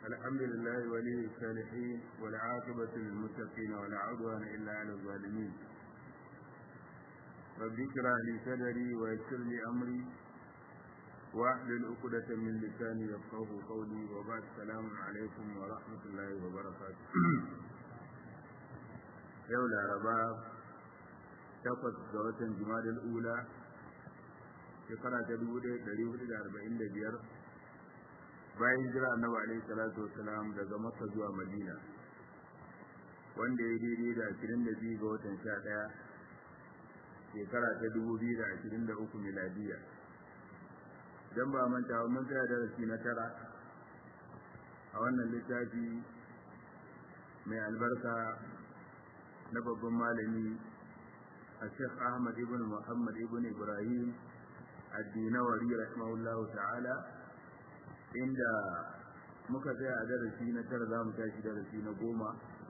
الحمد لله ولي الصالحين والعاقبة للمتقين ولا عدوان إلا على الظالمين رب اشرح لي صدري ويسر لي أمري واحلل عقدة من لساني يفقه قولي وبعد السلام عليكم ورحمة الله وبركاته يوم العرباء takwas ga watan jimadar ula shekara ta dubu ɗaya ɗari hudu da arba'in da biyar bayan jira annabi alaihi salatu wasalam daga makka zuwa madina wanda ya daidai da ashirin da biyu ga watan sha ɗaya shekara ta dubu biyu da ashirin da uku miladiya don ba manta mun tsaya darasi na tara a wannan littafi mai albarka na babban malami الشيخ أحمد بن محمد بن إبراهيم الدينوري رحمه الله تعالى عند muka tsaya a darasi na tara za mu tashi darasi na goma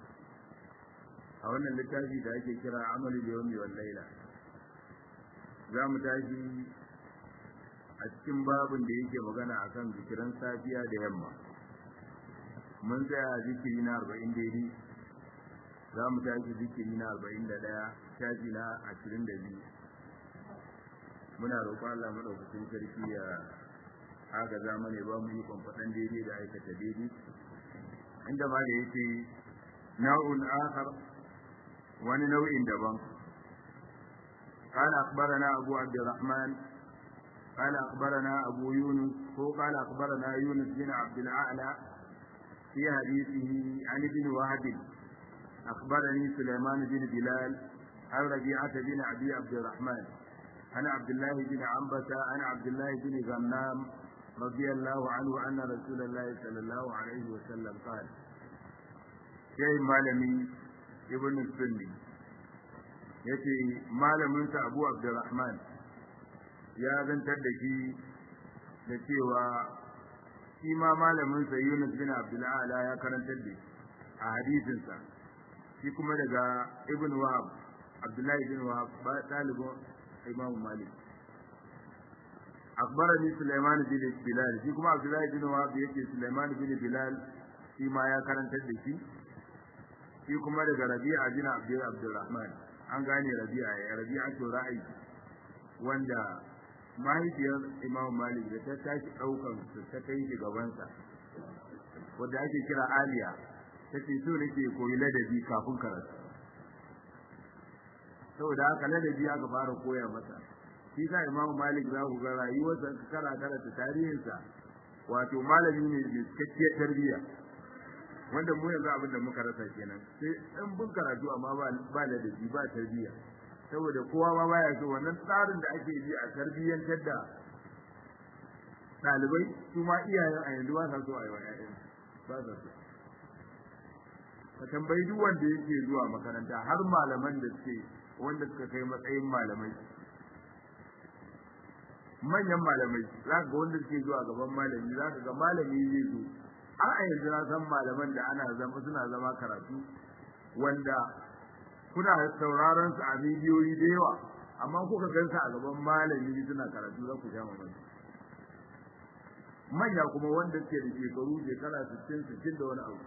a wannan littafi da ake kira amalu da yawmi wal laila za mu tashi a cikin babin da yake magana akan zikiran safiya da yamma mun tsaya a zikiri na arba'in daidai za mu tashi zikiri na arba'in da ɗaya shafi na ashirin da biyu muna roƙon Allah maɗaukacin sarki ya haka zamani ba mu yi kwamfaɗan daidai da aikata daidai inda ma da yake nau'un akhar wani nau'in daban قال أخبرنا أبو عبد الرحمن قال أخبرنا أبو يونس هو قال أخبرنا يونس بن عبد الأعلى في حديثه عن ابن وهب أخبرني سليمان بن بلال عن ربيعة بن أبي عبد الرحمن عن عبد الله بن عنبة عن عبد الله بن غنام رضي الله عنه أن رسول الله صلى الله عليه وسلم قال شيء مالمي ابن السني yace malaminsa abu abdurrahman ya zantar da shi da cewa shi ma malaminsa yunus bin abdul'ala ya karantar da a hadisinsa shi kuma daga ibn wahab abdullahi bin wahab ba talibin imam malik akbarani sulaiman bin bilal shi kuma abdullahi bin wahab yake sulaiman bin bilal shi ma ya karantar da shi shi kuma daga rabi'a bin abdul abdurrahman an gane rabi'a ya rabi'a to ra'ayi wanda mahaifiyar imam malik da ta tashi daukan su ta kai shi gabansa wanda ake kira aliya ta ce so nake koyi ladabi kafin karatu saboda haka ladabi aka fara koya masa shi sa imam malik za ku ga rayuwarsa ka kara karanta tarihinsa wato malami ne mai cikakkiyar tarbiyya wanda mu yanzu abin da muka rasa kenan sai in bin karatu amma ba ba ladabi ba tarbiyya saboda kowa ma baya so wannan tsarin da ake bi a tarbiyyantar da ɗalibai su ma iyayen a yanzu ba sa so a yi wa 'ya'yan ba sa so ka tambayi duk wanda yake zuwa makaranta har malaman da suke wanda suka kai matsayin malamai manyan malamai za ka ga wanda suke zuwa gaban malami za ka ga malami zai zo har a yanzu na san malaman da ana zama suna zama karatu wanda kuna sauraron su a bidiyoyi da yawa amma kuka gansa a gaban malami suna karatu za ku sha mamaki manya kuma wanda suke da shekaru shekara 60 60 da wani abu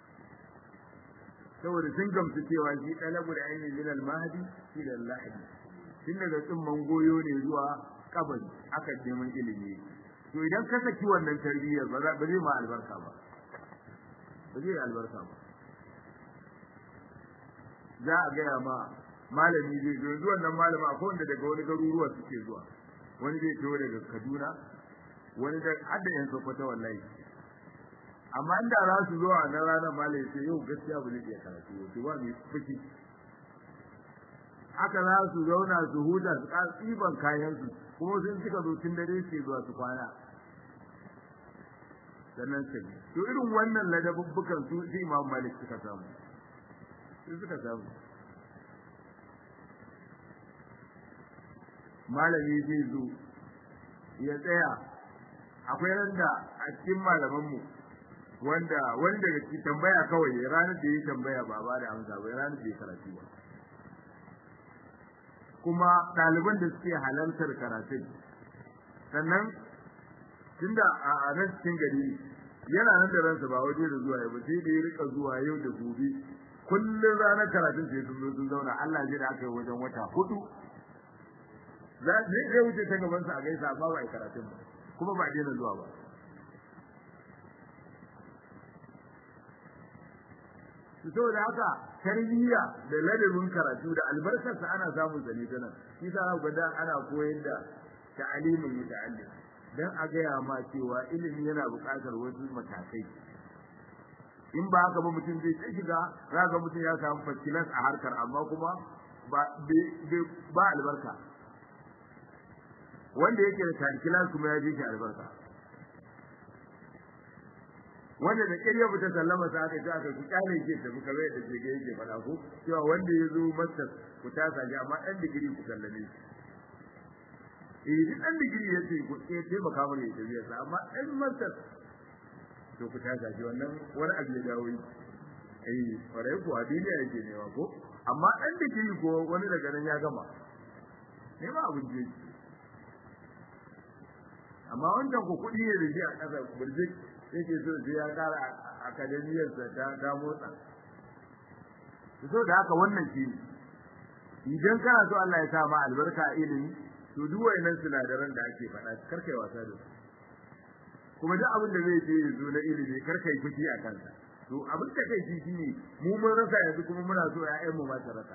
saboda sun gamsu cewa shi ɗalabu da ainihin minal mahadi shi da lahadi tun daga tsumman goyo ne zuwa kabari aka neman ilimi to idan ka saki wannan tarbiyyar ba zai ma albarka ba ba zai albarka ba za a gaya ma malami zai zo yanzu wannan malama akwai wanda daga wani garuruwa suke zuwa wani zai taho daga kaduna wani da hadda yan sokoto wallahi amma inda za su zo a nan ranar malai sai yau gaskiya ba zai iya karatu ba ba mai fushi haka za su zauna su huta su ƙara tsiban kayan su kuma sun suka zo tun dare su zuwa su kwana sannan sai to irin wannan ladabubbukan su sai Imam Malik suka samu su suka samu malami zai zo ya tsaya akwai randa a cikin malamanmu wanda wani daga cikin tambaya kawai ranar da ya tambaya ba ba da amsa ba ranar da ya karatu ba kuma ɗaliban da suke halartar karatun sannan tunda a nan cikin gari yana nan da ransa ba waje da zuwa ba sai da ya rika zuwa yau da gobe kullum ranar karatun sai sun zo sun zauna Allah zai da aka yi wajen wata hudu za zai wuce ta gaban sa a gaisa amma ba a karatun ba kuma ba daina zuwa ba saboda haka tarbiyya da ladabin karatu da albarkarsa ana samun sa ne ta nan shi sa ga da ana koyar da ta'alimin muta'allim dan a gaya ma cewa ilimi yana buƙatar wasu matakai in ba haka ba mutum zai ta shiga za ga mutum ya samu fakilas a harkar amma kuma ba ba albarka wanda yake da tankilas kuma ya ji shi albarka wanda da kirya fita sallama sa aka ce aka ku kyale ke tafi kamar yadda ke yake faɗa ko cewa wanda ya zo masar ku tasa shi amma ɗan digiri ku sallame shi eh duk ɗan digiri ya ce ku ce taimaka mana ya tafiya sa amma ɗan masar to ku tasa shi wannan wani abu ya dawo yi eh kwarai ko a duniya yake nema ko amma ɗan digiri ko wani daga nan ya gama nema abin da yake amma wancan ku kuɗi ne da shi a ƙasa burjik yake so sai ya kara akademiyarsa ta ta motsa so da haka wannan shi ne idan kana so Allah ya sa ma albarka a ilimi to duk wayannan sinadaran da ake faɗa karkai wasa da su kuma duk abin da zai je ya zo na ilimi karkai fushi a kansa to abin da kai shi shine mu mun rasa yanzu kuma muna so ƴaƴan mu ma ta rasa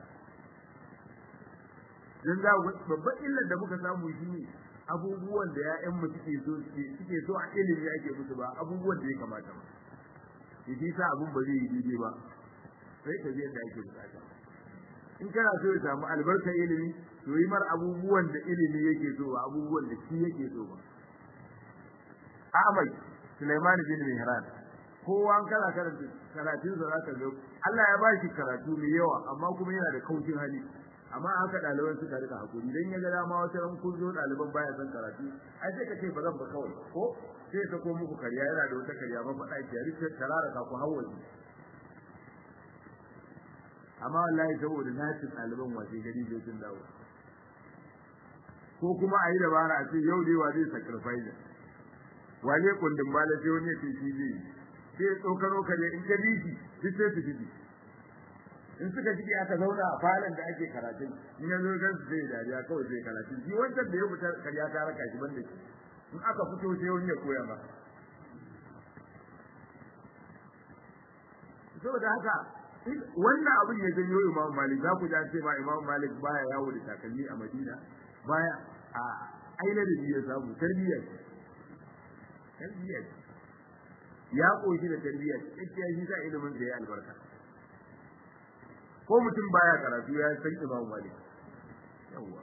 dan ga babban illar da muka samu shine abubuwan da ƴaƴanmu suke so suke so a ilimi ake musu ba abubuwan da ya kamata ba shi sa abun ba zai yi daidai ba sai ka je da ake bukata in kana so ya samu albarkar ilimi to yi mar abubuwan da ilimi yake so ba abubuwan da shi yake so ba Ahmad Sulaiman bin Mihran kowa an kala karanta karatun sa zaka ga Allah ya ba shi karatu mai yawa amma kuma yana da kaucin hali amma haka ɗaliban suka rika hakuri dan ya ga dama wata ran kun zo ɗaliban baya son karatu ai sai ka ce ba zan ba kawai ko sai ka ko muku kariya yana da wata kariya ba faɗa ki rike tarara ka ku hawaye amma wallahi saboda nacin ɗaliban wace gari bai sun dawo ko kuma a yi dabara a ce yau dai wa zai sacrifice wane kundin bala sai wani ya ce shi zai sai tsokano kare in ka bi shi duk sai su bi in suka ji aka zauna a falon da ake karatun in ya zo gan su sai dariya kawai sai karatun shi wancan da ya fita karya ta raka shi banda shi in aka fito sai wani ya koya masa saboda haka wannan abin ya janyo Imam Malik za ku ji ce ma Imam Malik baya yawo da takalmi a Madina baya a aina da ya samu tarbiyyar tarbiyyar ya koshi da tarbiyyar cikin shi sa ilimin da ya albarka ko mutum baya karatu ya san Imam Malik yawa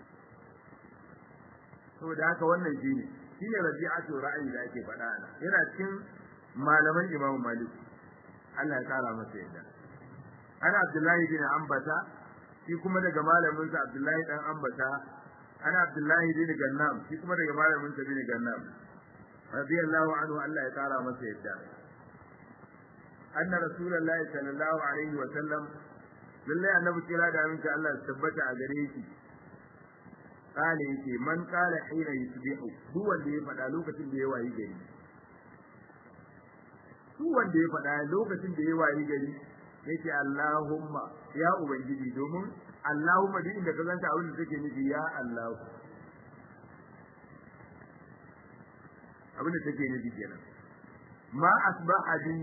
saboda haka wannan shine shine rabi'atu ra'ayi da ake faɗa ana yana cikin malaman Imam Malik Allah ya kara masa yadda ana Abdullahi bin Ambata shi kuma daga malamin sa Abdullahi dan Ambata ana Abdullahi bin Gannam shi kuma daga malamin sa bin Gannam radiyallahu anhu Allah ya kara masa yadda anna rasulullahi sallallahu alaihi wa sallam lalle annabi kira da aminci Allah ya tabbata a gare shi kale yake man kala hina yusbihu duk wanda ya faɗa lokacin da ya wayi gari duk wanda ya faɗa lokacin da ya wayi gari yake Allahumma ya ubangiji domin Allahumma duk inda ka zanta abin da take nufi ya Allah abin da take nufi kenan ma asbaha bi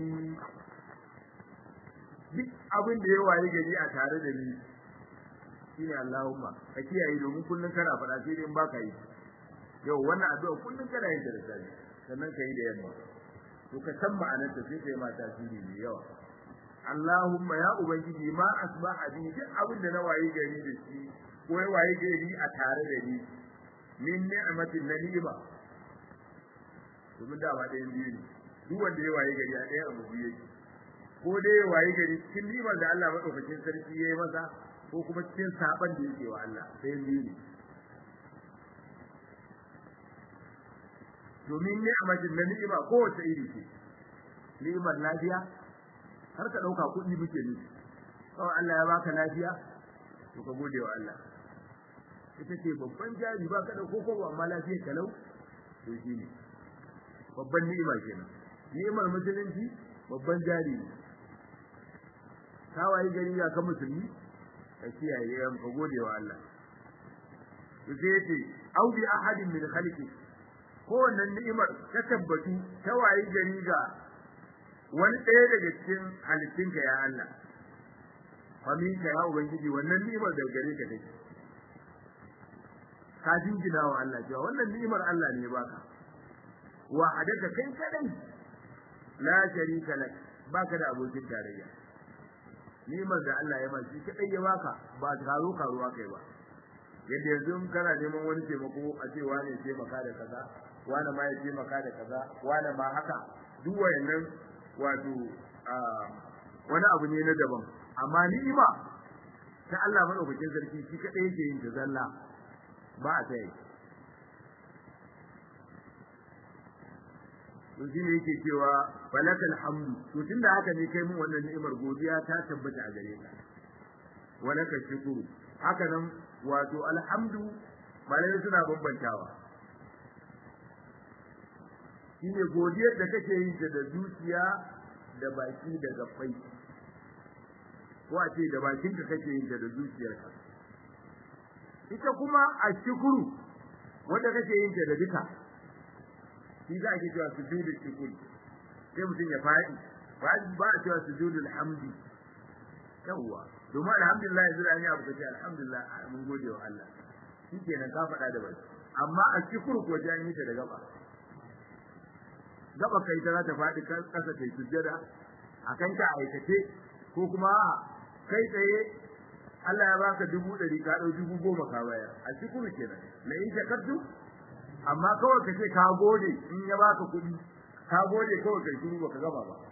duk abin da ya wayi gari a tare da ni shine Allahumma ka kiyaye domin kullun kana faɗa sai dai in baka yi yau wannan addu'a kullun kana yin da safe sannan ka yi da yamma to ka san ma'anar ta sai kai ma tasiri mai yawa Allahumma ya ubangiji ma asbaha bi duk abin da na wayi gari da shi ko ya wayi gari a tare da ni min ni'matin na ni'ima domin da ba ɗayan biyu ne duk wanda ya wayi gari a ɗaya abu biyu yake ko dai ya wayi gari cikin ni'imar da Allah madaukakin sarki ya yi masa ko kuma cikin saban da yake wa Allah ɗayan biyu ne domin ni'matin na ni'ima kowace iri ce ni'imar lafiya har ka ɗauka kuɗi muke nufi kawai Allah ya baka lafiya to ka gode wa Allah ita ce babban jari ba ka da koko amma lafiyar kalau to shi ne babban ni'ima kenan ni'imar musulunci babban jari ne ka wayi gari ga ka musulmi ka kiyaye yan ka gode wa Allah to sai yace au bi ahadin min khalqi ko wannan ni'imar ta tabbatu ta wayi gari ga wani ɗaya daga cikin halittunka ya Allah faminka ya ubangiji wannan ni'imar da gare ka take ka jingina wa Allah cewa wannan ni'imar Allah ne baka wa hadaka kai kadai la sharika lak baka da abokin tarayya ni'imar da Allah ya ba shi kadai ya baka ba karo karuwa kai ba yadda yanzu in kana neman wani taimako a ce wani ya taimaka da kaza wani ma ya taimaka da kaza wani ma haka duk wayannan wato wani abu ne na daban amma ni'ima ta Allah madaukakin sarki shi kadai yake yin ta zalla ba a tsaye to shi ne yake cewa falakal hamdu to tunda haka ne kai mun wannan ni'imar godiya ta tabbata a gare ka walaka shukuru haka nan wato alhamdu malai suna bambantawa shine godiyar da kake yin ta da zuciya da baki da gabbai ko a ce da bakinka kake yin ta da zuciyarka ita kuma a shukuru wanda kake yin ta da duka shi za a ke cewa sujudul shukuri sai mutum ya faɗi ba a cewa sujudul hamdi yawwa domin alhamdulillah yanzu da an yi abu kace alhamdulillah mun gode wa Allah shi kenan ka faɗa da baki amma a shukuru ko an yi ta da gaba gaba kai ta za ta faɗi kasa ta yi sujjada a kan ta aikace ko kuma kai tsaye Allah ya baka dubu ɗari ka ɗau dubu goma ka bayar a shukuru kenan la in shakartu amma kawai ka ce ka gode in ya baka kuɗi ka gode kawai kai shiru baka gama ba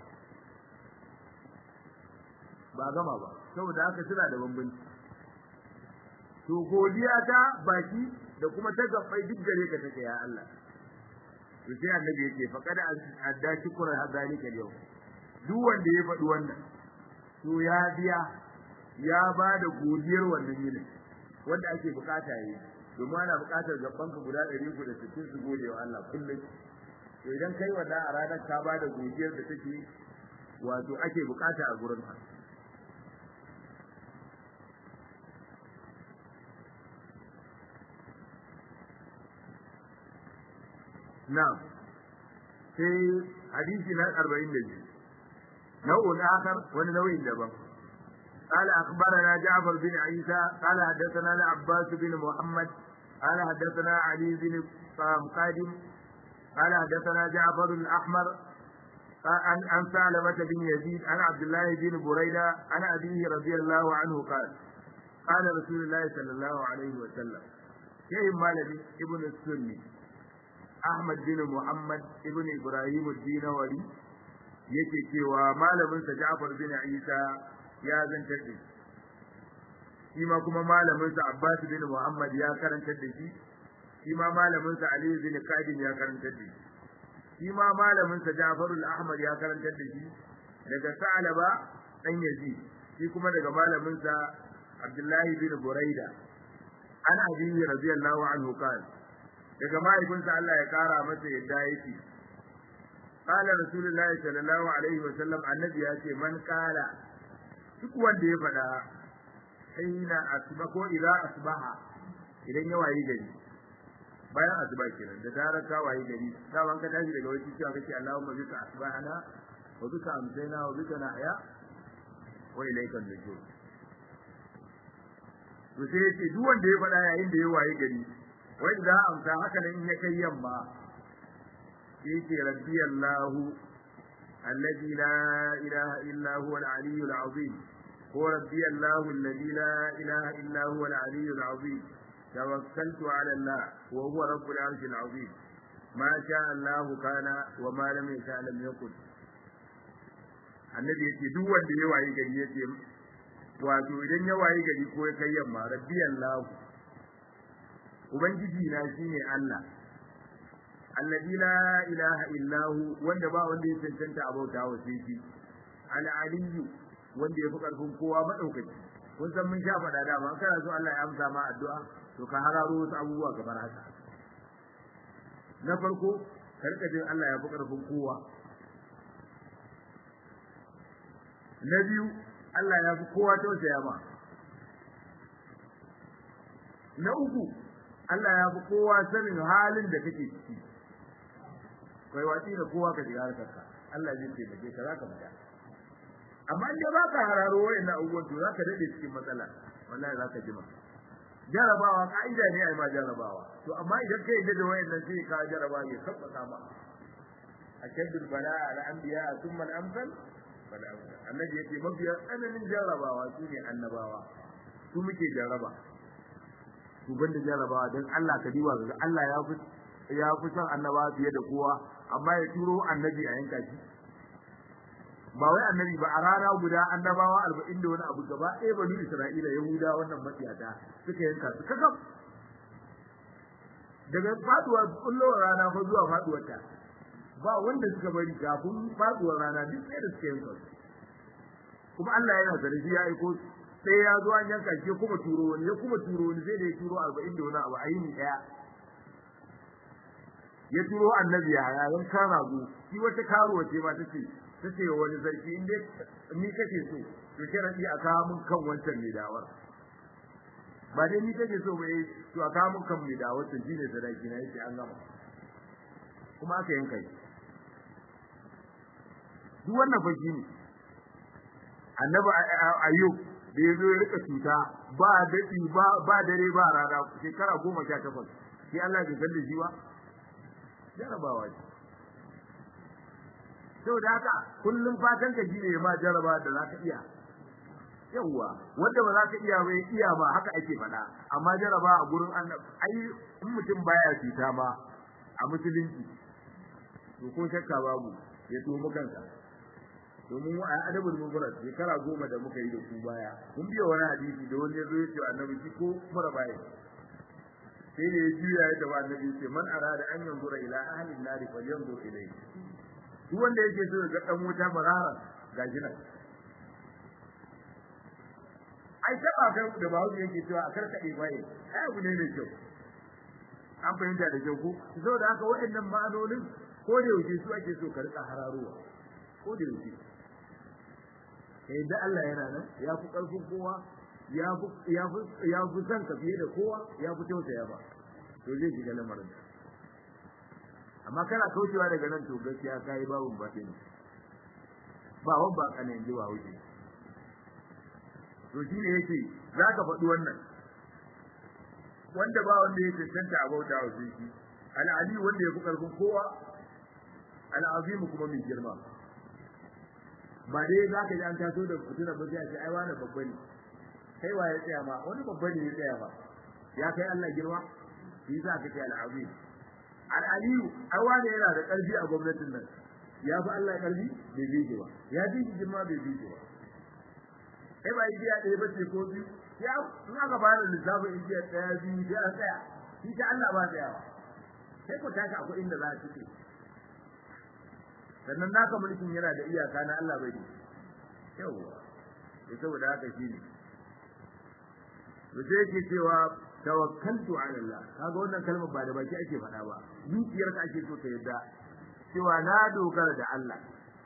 ba gama ba saboda haka suna da bambanci to godiya ta baki da kuma ta gabbai duk gare ka take ya Allah to sai annabi yake faqad adda shukran hadalika yau duk wanda ya faɗi wannan to ya biya ya ba da godiyar wannan yinin wanda ake bukata yi domin ana bukatar gaban ka guda 360 su gode wa Allah kullum to idan kai wannan a ranar ka ba da godiyar da take wato ake bukata a gurin ka na'am sai hadisi na 42 nau'un akhar wani nau'in daban قال أخبرنا جعفر بن عيسى قال حدثنا العباس بن محمد قال حدثنا علي بن قادم قال حدثنا جعفر الأحمر عن عن ثعلبة بن يزيد عن عبد الله بن بريدة عن أبيه رضي الله عنه قال قال رسول الله صلى الله عليه وسلم شيء مالك ابن السني أحمد بن محمد ابن إبراهيم الدينوري yake cewa malaminsa Ja'far bin Isa ya zantar da shi shi ma kuma malaminsa Abbas bin Muhammad ya karantar da shi shi ma malaminsa Ali bin Qadim ya karantar da shi shi ma malaminsa Ja'far al-Ahmad ya karantar da shi daga Sa'laba dan Yazid shi kuma daga malaminsa Abdullahi bin Buraida an abiyi radiyallahu anhu qala daga mahaifinsa Allah ya kara masa yadda yake قال رسول الله صلى الله عليه وسلم النبي ياتي من قال duk wanda ya faɗa hina asba ko idza asbaha idan ya wayi gari bayan asuba kenan da zarar ka wayi gari da wanka tashi daga wani cewa kake Allahumma bika asbahana wa bika amsayna wa bika nahya wa ilayka an-nujum to sai yace duk wanda ya faɗa yayin da ya wayi gari wai da amsa haka nan in ya kai yamma yake rabbi Allah الذي لا إله إلا هو العلي العظيم هو ربي الله الذي لا إله إلا هو العلي العظيم توكلت على الله وهو رب العرش العظيم ما شاء الله كان وما لم يشاء لم يكن annabi yace duk wanda ya wayi gari yace wato idan ya wayi gari ko ya kai yamma rabbi Allah ubangiji na shine Allah alladhi la ilaha illa hu wanda ba wanda ya cancanta a bauta wa sai shi al aliyyu wanda yafi karfin kowa madaukaki kun san mun sha faɗa da ba kana so Allah ya amsa ma addu'a to ka hararo wasu abubuwa kamar haka na farko karka jin Allah ya fi karfin kowa na biyu Allah ya fi kowa tausaya ma na uku Allah ya fi kowa sanin halin da kake ciki kai watsi da kowa ka shiga harkarka Allah zai taimake ka zaka fita amma in ba ka hararo wayannan abubuwan to zaka dade cikin matsala wallahi zaka jima jarabawa ka'ida ne ai ma jarabawa to amma idan kai da wayannan sai ka jaraba ya sabbata ma ashaddul bala'a al anbiya thumma al amsal fal amsal annabi yake mabiya tsananin jarabawa su ne annabawa su muke jaraba su banda jarabawa dan Allah ka diba ga Allah ya fi ya fi son annabawa fiye da kowa amma ya turo annabi a yanka shi ba wai annabi ba a rana guda annabawa arba'in da wani abu gaba ɗaya banu isra'ila yahuda wannan matsiyata suka yanka su kakam daga faduwar kullowar rana fa zuwa faduwar ta ba wanda suka bari kafin faduwar rana duk sai da suka yanka su kuma Allah yana da shi ya aiko sai ya zo an yanka shi kuma turo wani ya kuma turo wani sai da ya turo arba'in da wani abu a yini ɗaya ya turo annabi ya yayin kan rago shi wata karuwa ce ma tace tace wani sarki inda ni kake so to sharadi a kawo mun kan wancan mai dawar ba dai ni kake so bai to a kawo mun kan mai dawar to shine sadaki na yace an gama kuma aka yanka shi duk wannan fa shine annabi ayyub da ya zo ya rika cuta ba dadi ba ba dare ba rana shekara goma sha takwas sai Allah bai kalle shi ba jarabawa ce saboda haka kullum fatan ka shine ma jaraba da zaka iya yawa wanda ba za ka iya ba iya ba haka ake faɗa amma jaraba a gurin annabi ai in mutum baya cuta ma a musulunci to ko shakka babu ya tuhu kansa domin a adabul mufrad shekara goma da muka yi da ku baya mun biya wani hadisi da wani yazo ya ce annabi shi ko mara baya sai da ya juya ya tafi annabi ce man arada an yanzura ila ahli an-nar falyanzur ilayhi duk wanda yake so ga dan wuta marara gashi nan ai taba kai da bawo yake cewa a karkade bai ai abu ne mai kyau an fahimta da kyau ko saboda haka waɗannan ma'anonin ko da yake su ake so ka rika hararowa ko da yake kai da Allah yana nan ya fi karfin kowa ya fi ya fi ya fi san ka fiye da kowa ya fi tausaya ba to zai shiga lamarin amma kana kaucewa daga nan to gaskiya kai babun batin ba wan ba kana yanzu ba wuce to shine yake zaka faɗi wannan wanda ba wanda yake tantance abauta wa shi al-ali wanda ya fi karfin kowa al-azim kuma mai girma ba dai zaka ji an taso da fitina ba sai a ce ai wani babba ne kai wa ya tsaya ma wani babba ne ya tsaya ba ya kai Allah girma shi za ka ce al-azim al-aliyu ai wani yana da karfi a gwamnatin nan ya fi Allah karfi bai bije ba ya bi shi girma bai bije ba kai ba igiya ɗaya ba ce ko biyu ya in aka bada lissafin igiya ɗaya biyu sai an tsaya shi ta Allah ba tsayawa sai ku tashi akwai inda za a cike sannan naka mulkin yana da iyaka na Allah bai da yawa to saboda haka shine to sai yake cewa tawakkaltu ala Allah kaga wannan kalmar ba da baki ake faɗa ba zuciyarka ake so ta yadda cewa na dogara da Allah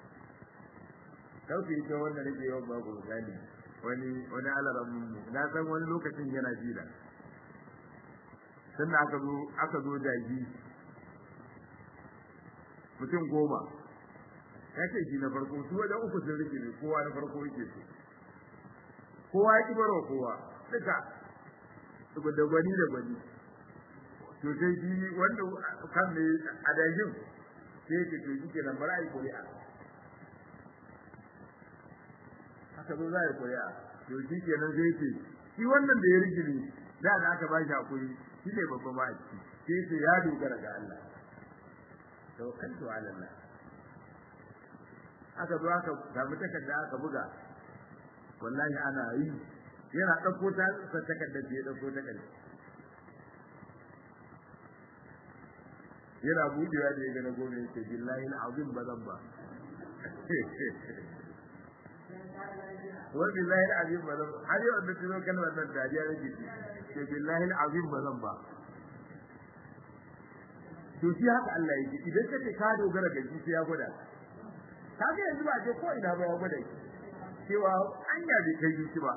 kauce ita wannan nake yawan ba ku misali wani wani alaran mu na san wani lokacin yana jira sannan aka zo aka zo daji mutum goma ya ce shi na farko su wajen uku sun rike ne kowa na farko yake so kowa ya ki baro kowa duka da gwani da gwani to sai shi wanda kan ne a dajin sai yake to shi kenan bara ai kuri'a haka zo za a yi kuri'a to shi kenan sai yake shi wannan da ya rike ne da da aka ba shi hakuri shi ne babban ba sai sai ya dogara ga Allah tawakkaltu ala Allah aka zo aka samu takarda aka buga wallahi ana yi yana dauko ta takarda ce ya dauko takarda yana budewa da ya ga na gome yake billahi alazim bazan ba wa billahi alazim bazan har yau da tuno kalmar nan dariya nake ce billahi alazim bazan ba to shi haka Allah yake idan kace ka dogara ga shi sai ya gwada kaga yanzu ba je ko ina ba ya gwada shi cewa anya bai kai zuci ba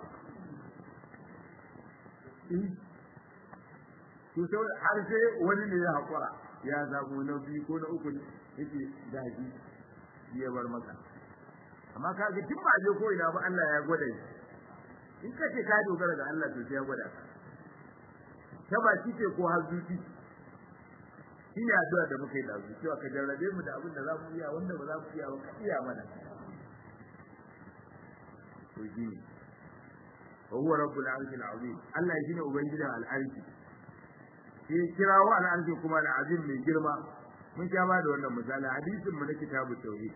to sai har sai wani ne ya hakura ya zabu na biyu ko na uku yake gaji ya bar maka amma ka ga duk ba je ko ina ba Allah ya gwada shi in ka ce ka dogara ga Allah to sai ya gwada ka ta ba shi ce ko har zuci shi ne addu'a da muka yi da su cewa ka jarrabe mu da abin da za mu iya wanda ba za mu iya ba ka iya mana to shi ne wa huwa rabbul arshil azim Allah shine ubangijin al'arshi sai kirawo al'arshi kuma al'azim mai girma mun sha ba da wannan misali hadisin mu na kitabu tauhid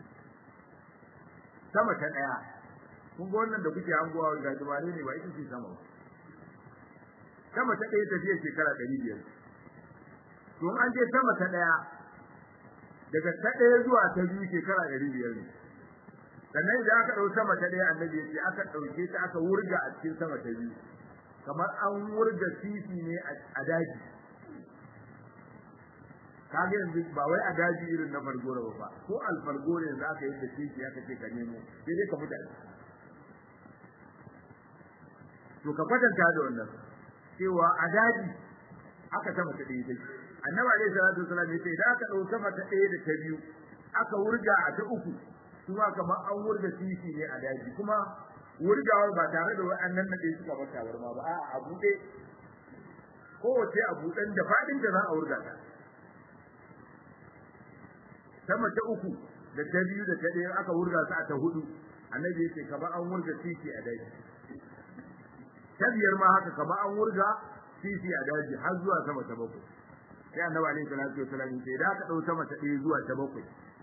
sama ta daya kun ga wannan da kuke hangowa ga dubare ne ba ita ce sama ba sama ta daya tafiya shekara 500 to an je sama ta daya daga ta daya zuwa ta biyu shekara 500 ne sannan idan aka dau sama ta daya annabi ya ce aka dauke ta aka wurga a cikin sama ta biyu kamar an wurga titi ne a daji kage yanzu ba wai a daji irin na fargora ba ko alfargore yanzu aka yi da titi aka ce ka nemo sai dai ka mutane to ka kwatanta da wannan cewa a daji aka sama ta ɗaya take annabi alaihi salatu wasallam yace idan aka dau sama ta ɗaya da ta biyu aka wurga a ta uku kuma kamar an wurga titi ne a daji kuma wurgawar ba tare da wa'annan na ɗaya suka bar tabarma ba a'a a buɗe kowace a buɗen da faɗin da za a wurga ta sama ta uku da ta biyu da ta ɗaya aka wurga su a ta hudu annabi yace kamar an wurga titi a daji ta biyar ma haka kamar an wurga titi a daji har zuwa sama ta bakwai sai annabi alaihi salatu wasallam yace idan aka ɗau sama ta ɗaya zuwa ta bakwai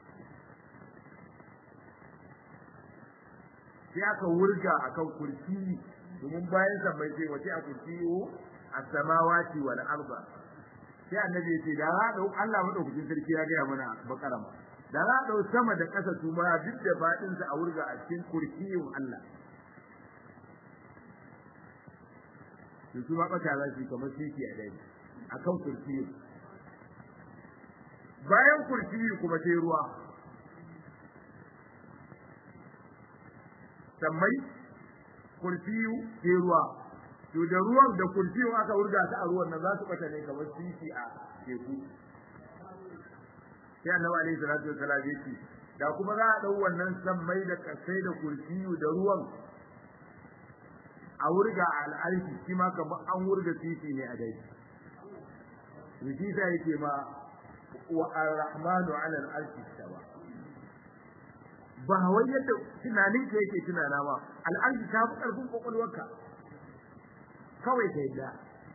sai aka wurga akan kursi domin bayan sa bai sai wace a kursiyo as-samawati wal arda sai annabi ya ce da za dau Allah madaukakin sarki ya ga mana bakara ma da za dau sama da ƙasa su ma duk da fadin sa a wurga a cikin kursiyin Allah to su ma kata za su kamar siki a dai akan kursiyin bayan kursiyi kuma sai ruwa sammai kurfiyu ke ruwa to da ruwan da kurfiyu aka wurga ta a ruwan nan za su bata ne kamar sisi a teku sai annabi alaihi salatu wasallam yake da kuma za a dau wannan sammai da kasai da kurfiyu da ruwan a wurga a al'arshi shi ma kamar an wurga sisi ne a dai Rijisa yake ma wa ar-rahmanu 'ala al-arshi istawa ba wai yadda tunanin ka yake tunana ba al'arshi ta fi karfin kokolwarka kawai ka yadda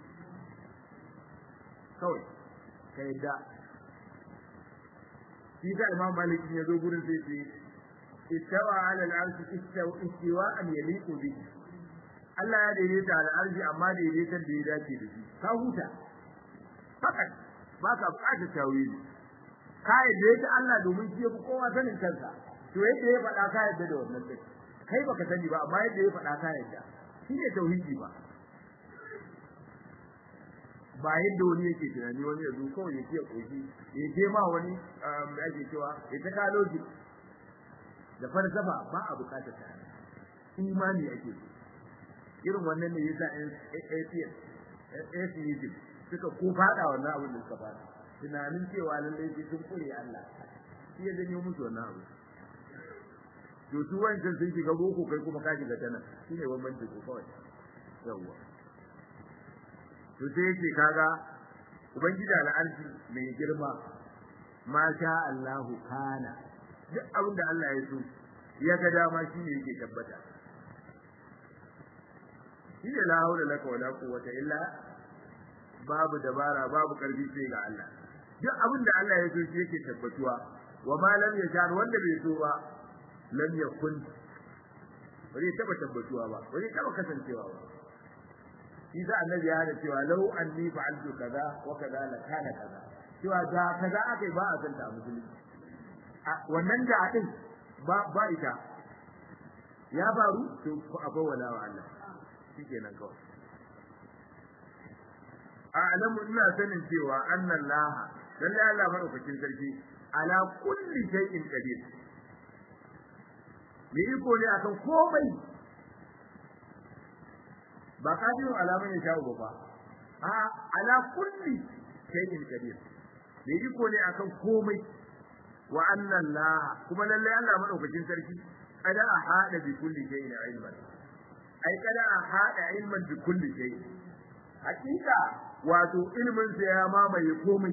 kawai ka yadda shi da imam malik ya zo gurin sai ce istawa ala al'arshi istawa istiwa an yaliqu bi Allah ya daidaita al'arshi amma daidaita da ya dace da shi ka huta fakat ba ka buƙatar tawili ka yadda Allah domin shi ya fi kowa sanin kansa to yadda ya faɗa ka yadda da wannan din kai baka sani ba amma yadda ya faɗa ka yadda shi ne tauhidi ba ba yadda wani yake tunani wani ya zo kawai ya ce koshi ya ce ma wani da ake cewa ya ta kaloji da falsafa ba a bukatar ta imani ake so irin wannan ne yasa atheist atheism suka ko fada wannan abin da suka fada tunanin cewa lallai sai sun kure Allah shi ya janyo musu wannan abu to su wancan sun shiga boko kai kuma ka shiga tana shine bambanci ko kawai yawwa to sai yace kaga ubangiji al'arshi mai girma ma sha Allahu kana duk abin da Allah ya so ya ga dama shine yake tabbata shine la haula laka wala quwwata illa babu dabara babu karfi sai ga Allah duk abin da Allah ya so shi yake tabbatuwa wa ma lam yasha wanda bai so ba lam yakun bari taba tabbatuwa ba bari taba kasancewa ba shi da annabi ya hada cewa law anni fa'altu kaza wa kaza la kana kaza cewa da kaza akai ba a san ta musulunci wannan da din ba ba ita ya faru to akwai wala wa Allah shikenan kawai a'lamu ina sanin cewa annallaha lalle Allah madaukakin sarki ala kulli shay'in qadir mai iko ne akan komai ba kadiru alaman ya sha'u ba a ala kulli shay'in qadir mai iko ne akan komai wa anna Allah kuma lalle Allah madaukakin sarki kada a hada bi kulli shay'in ilman ai kada a hada ilman bi kulli shay'in hakika wato ilmin sa ya mamaye komai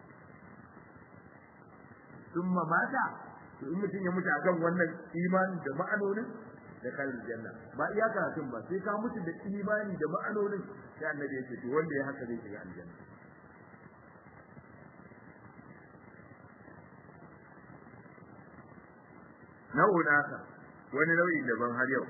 summa mata to in mutum ya mutu akan wannan imani da ma'anonin da kan janna ba iya karatun ba sai ka mutu da imani da ma'anonin sai annabi ya ce to wanda ya haka zai shiga aljanna nau'in aka wani nau'in daban har yau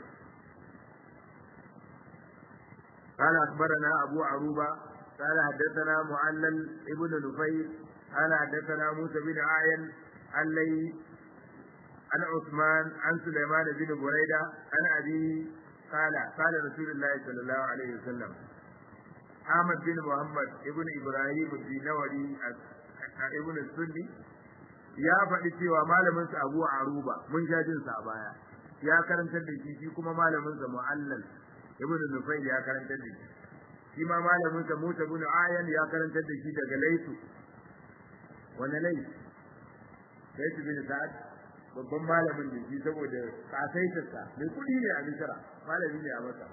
قال أخبرنا أبو عروبة قال حدثنا معلل ابن نفيل قال حدثنا موسى بن عاين عن لي عن عثمان عن سليمان بن بريدة عن أبي قال قال رسول الله صلى الله عليه وسلم أحمد بن محمد ابن إبراهيم الدينوري ابن السني ya faɗi cewa malaminsa Abu Aruba mun sha jin sa a baya ya karantar da shi shi kuma malaminsa Mu'allal ibn Nufayl ya karantar da shi shi ma malaminsa Musa ibn Ayan ya karantar da shi daga Laisu wani Laisu Laisu bin Sa'ad babban malamin da shi saboda kasaitarsa mai kuɗi ne a Misra malami ne a Masar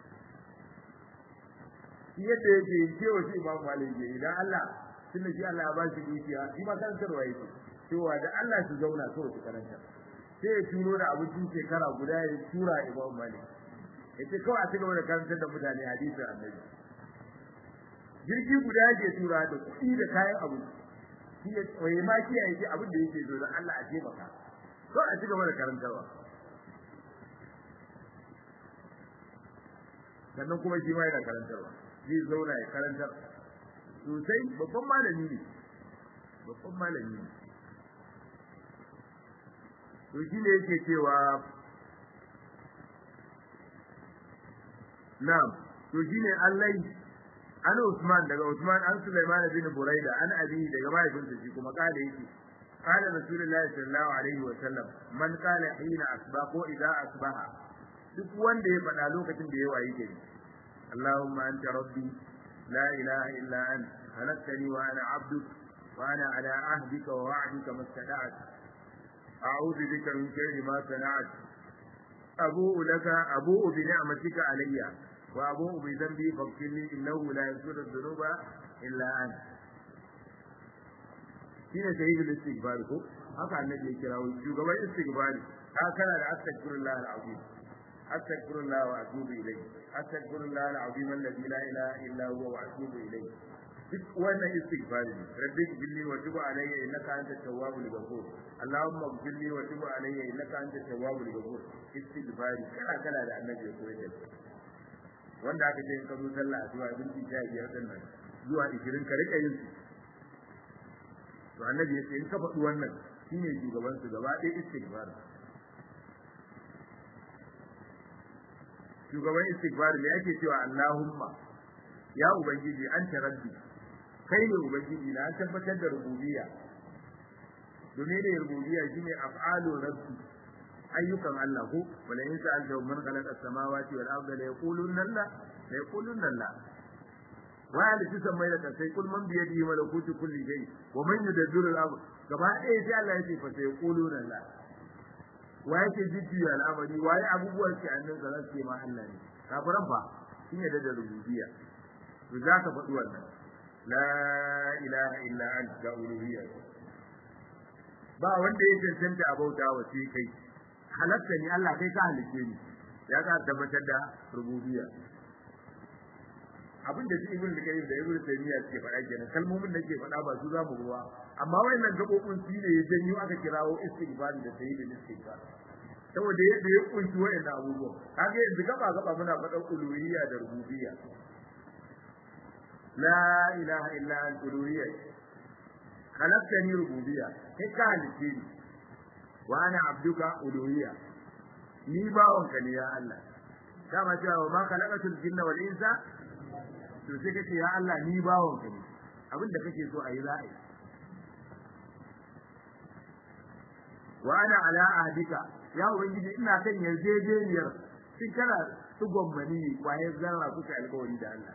shi yadda yake yi cewa shi Imam Malik ya idan Allah tunda shi Allah ya ba shi dukiya shi ma karantarwa yake cewa da Allah su zauna so su karanta sai ya turo da abincin shekara guda ya tura Imam Malik yace kawai a cigaba da karantar da mutane hadisin Annabi jirgi guda ke tura da kuɗi da kayan abinci shi ya tsoye ma kiyaye shi abin da yake zo don Allah a taimaka ko a cigaba da karantarwa sannan kuma shi ma yana karantarwa zai zauna ya karantar sosai babban malami ne babban malami ne to shi ne yake cewa na'am to shi ne Allah an Usman daga Usman an Sulaiman bin Buraida an abi daga mahaifinsa shi kuma kala yake قال رسول الله صلى الله عليه وسلم من قال حين أصبح إذا أصبح duk wanda ya faɗa lokacin da ya wayi gari Allahumma anta rabbi la ilaha illa ant khalaqtani wa ana abduk wa ana ala ahdika wa wa'dika mastata'at a'udhu bika min sharri ma sana'at abu'u laka abu'u bi ni'matika alayya wa abu'u bi dhanbi faghfir li innahu la yaghfiru dhunuba illa ant shine sahihul istighfar ko haka annabi ya kira shugaban istighfar ka kana da astaghfirullah al-azim أستغفر الله وأتوب إليه أستغفر الله العظيم الذي لا إله إلا هو وأتوب إليه duk wannan istighfari ne rabbi gilli wa tubu alayya innaka anta tawwabul ghafur allahumma gilli wa tubu alayya innaka anta tawwabul ghafur istighfari kala kala da annabi ya koyar da shi wanda aka ce in ka zo sallah zuwa binti sha biyar din nan zuwa 20 ka rika yin su to annabi ya ce in ka faɗi wannan shine shugaban su gaba ɗaya istighfari shugaban istighfar me ake cewa Allahumma ya ubangiji anta rabbi kai ne ubangiji na an tabbatar da rububiyya domin da rububiyya shine af'alu rabbi ayyukan Allah ko wala in sa'alta man khalaqa as-samawati wal arda la yaqulunna la la yaqulunna la wa ya lati samai da kasai kul man bi yadihi malakutu kulli shay wa man yudabbiru al-amr gaba ɗaya sai Allah ya ce fa sai yaquluna la wa yake jijjiya al'amari waye abubuwan ke annan da zan ce ma Allah ne kafiran fa shi ne da rububiyya to za ka faɗi wannan la ilaha illa anta uluhiyya ba wanda ya cancanta a bauta wa sai kai halatta ni Allah kai ka halice ni ya ka tabbatar da rububiyya abin da ibn al-qayyim da ibn taymiya suke faɗa kenan kalmomin da ke faɗa ba su za mu ruwa amma wayannan gabobin su ne ya janyo aka kirawo istighfar da sayyidul istighfar saboda yadda ya kunshi wayannan abubuwan kaga yanzu gaba gaba muna faɗan uluhiyya da rububiyya la ilaha illa anta uluhiyya khalaqtani rububiyya kai ka halice ni wa ana abduka uluhiyya ni bawanka ne ya Allah dama cewa ma khalaqatul jinna wal insa to sai kace ya Allah ni bawon ka ne abin da kake so a yi za a yi wa ana ala ahdika ya ubangiji ina kan yarjejeniyar shin kana tugon mani kwaye zarra kuka alƙawari da Allah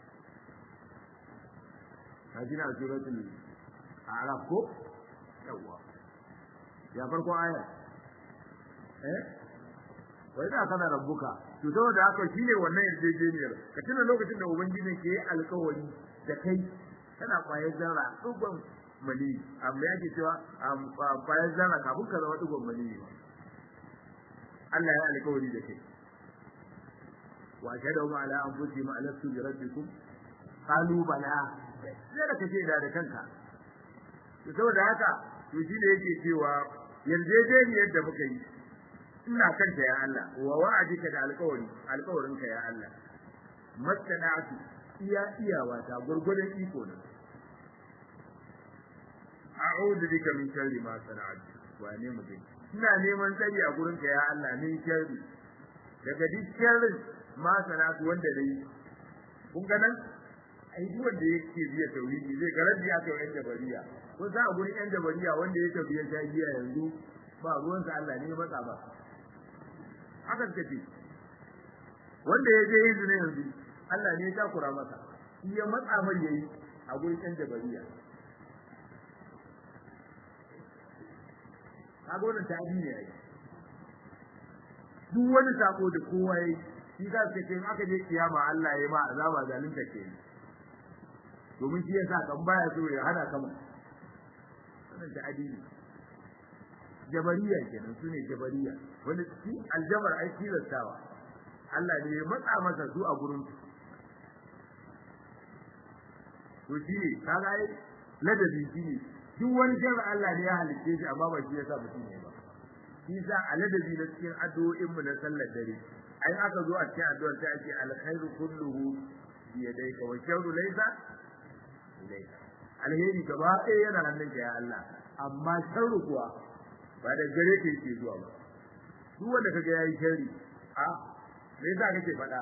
hajina suratul a'raf ko yawa ya farko aya eh wai da kana rabbuka to saboda haka shine wannan yarjejeniyar ka tuna lokacin da ubangiji ke alƙawari da kai kana kwayar zarra tugon mani amma yake cewa kwayar zarra kafin ka zama tugon mani Allah ya alƙawari da kai wa shahadu ma ala anfusihim alastu bi rabbikum qalu bala sai da kace da da kanka to saboda haka to shi ne yake cewa yarjejeniyar da muka yi ina kanta ya Allah wa wa'adika da alƙawari alƙawarinka ya Allah mastana'atu iya iyawa ta gurgurdan iko na a'udhu bika min sharri ma sana'tu wa ne mutum ina neman tsari a gurinka ya Allah min sharri daga duk sharrin ma sana'tu wanda dai kun ga nan ai duk wanda yake biya tauhidi zai ga rabbi aka yi jabariya ko za a gurin yan jabariya wanda ya tafiya shagiya yanzu ba ruwan sa Allah ne matsa ba haka take wanda ya je izini yanzu Allah ne ya takura masa shi ya matsa mai yayi a gurin yan jabariya kaga wannan tabi ne yayi duk wani sako da kowa yayi shi za su ce in aka je kiyama Allah ya ma azaba zalunta ke domin shi yasa kan baya so ya hana kama wannan da adili jabariya kenan su ne jabariya wani shi aljabar ai tilastawa Allah ne ya matsa masa su a gurin to shi ne kaga ai ladabi shi ne duk wani sharri Allah ne ya halicce shi amma ba shi yasa mutum ne ba shi sa a ladabi na cikin addu'o'in mu na sallar dare ai aka zo a cikin addu'ar sai ake alkhairu kulluhu bi yadayka wa sharru laysa ilayka alheri gaba ɗaya yana hannunka ya Allah amma sharru kuwa ba da gare ka yake zuwa ba duk wanda kaga yayi sharri a me yasa kake faɗa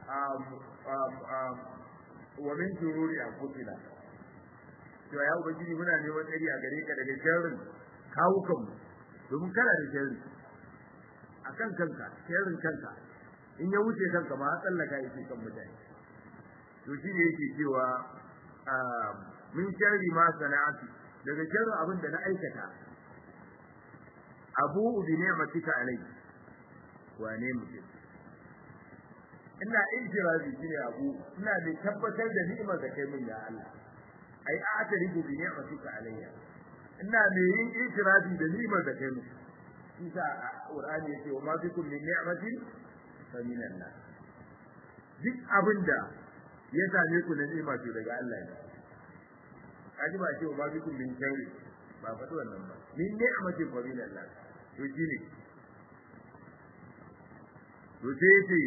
wa min shururi anfusina to ya ubangiji muna neman tsari a gare ka daga sharrin kawukan mu domin kana da sharri akan kanka sharrin kanka in ya wuce kanka ma tsallaka yake kan mutane to shi ne yake cewa min sharri ma sana'atu daga sharrin abin da na aikata abu bi ni'matika alai wane mutum ina ijirazi shine abu ina da tabbatar da ni'imar da kai min ya Allah ai a'tarifu bi ni'matika alayya ina da yin ijirazi da ni'imar da kai min isa qur'ani yace wa ma bikum min ni'matin fa min Allah duk abinda ya same ku na ni'ima ce daga Allah ne kaji ba ce wa ma bikum min sharri ba faɗi wannan ba min ni'matin fa min Allah to shine to sai ce